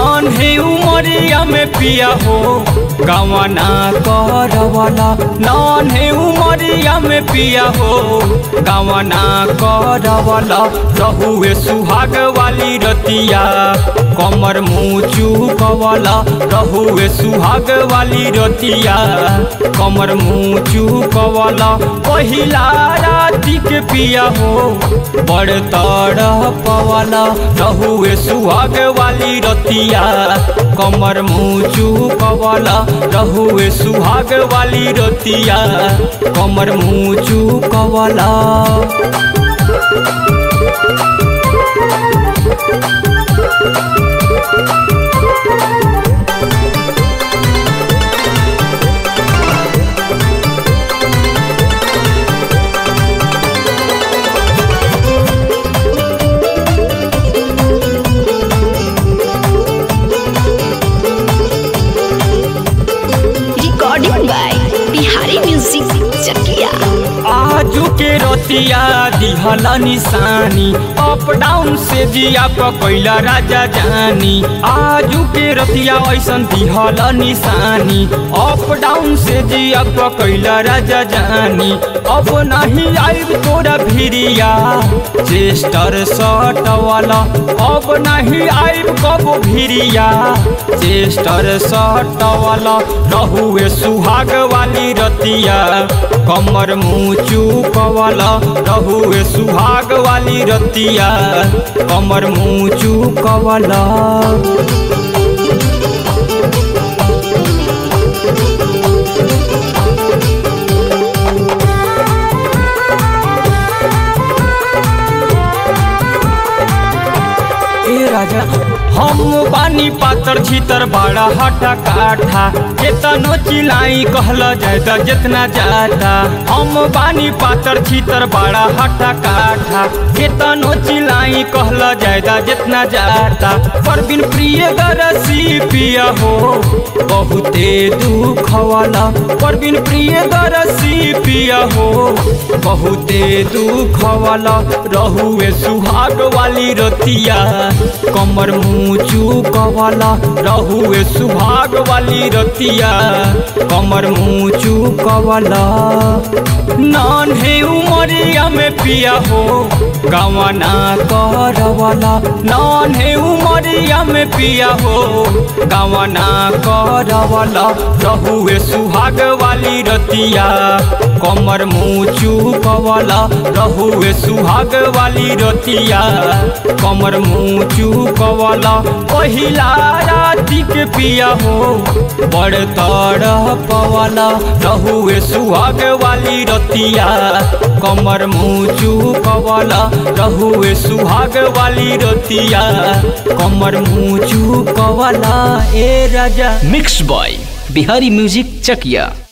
नन्हे उमरिया में पिया हो गवना करवला नन्हे उमरिया में पिया हो गवना करवला रहुए सुहाग वाली रतिया कमर मुँचू कवला रहुए सुहाग वाली रतिया कमर मुँचू कवला पहिला राति के पिया हो बड़ तड़ पवला रहुए सुहाग वाली रतिया कमर मुँचू कवला रहुए सुहाग वाली रतिया कमर मुँचू कवला recording by Bihari Music Chakia. आजू के रतिया दिहला निशानी अप डाउन से जिया पकैला राजा जानी आजू के रतिया ऐसन दिहला निशानी अप डाउन से जिया पकैला राजा जानी अब नहीं आइब तोरा भिरिया चेस्टर शर्ट वाला अब नहीं आइब कब भिरिया चेस्टर शर्ट वाला रहुए सुहाग वाली रतिया कमर मुँचू कवला रहुए सुहाग वाली रतिया कमर मुँचू कवला ए राजा हम बानी पातर छीतर बड़ा हटा काठा केतनो चिलाई कहला जाता जितना जाता हम बानी पातर छीतर बड़ा हटा काठा केतनो चिलाई कहला जाता जितना जाता पर बिन प्रिय गरसी पिया हो बहुते दुख वाला पर बिन प्रिय गरसी पिया हो बहुते दुख वाला रहुए सुहाग वाली रतिया कमर मुँचू कवाला रहुए सुहाग वाली रतिया कमर मुँचू कवाला नन्हे उमरिया में पिया हो गवना करवाला नन्हे उमरिया में पिया हो गवना करवाला रहुए सुहाग वाली रतिया कमर मुँचू कवाला रहुए सुहाग वाली रतिया कमर मुँचू कवाला पहिला राति के पिया हो बड़ तड़ पवाला रहुए सुहाग वाली रतिया कमर मुँचू कवाला रहुए सुहाग वाली रतिया कमर मुँचू कवाला ए राजा mix by Bihari music Chakiya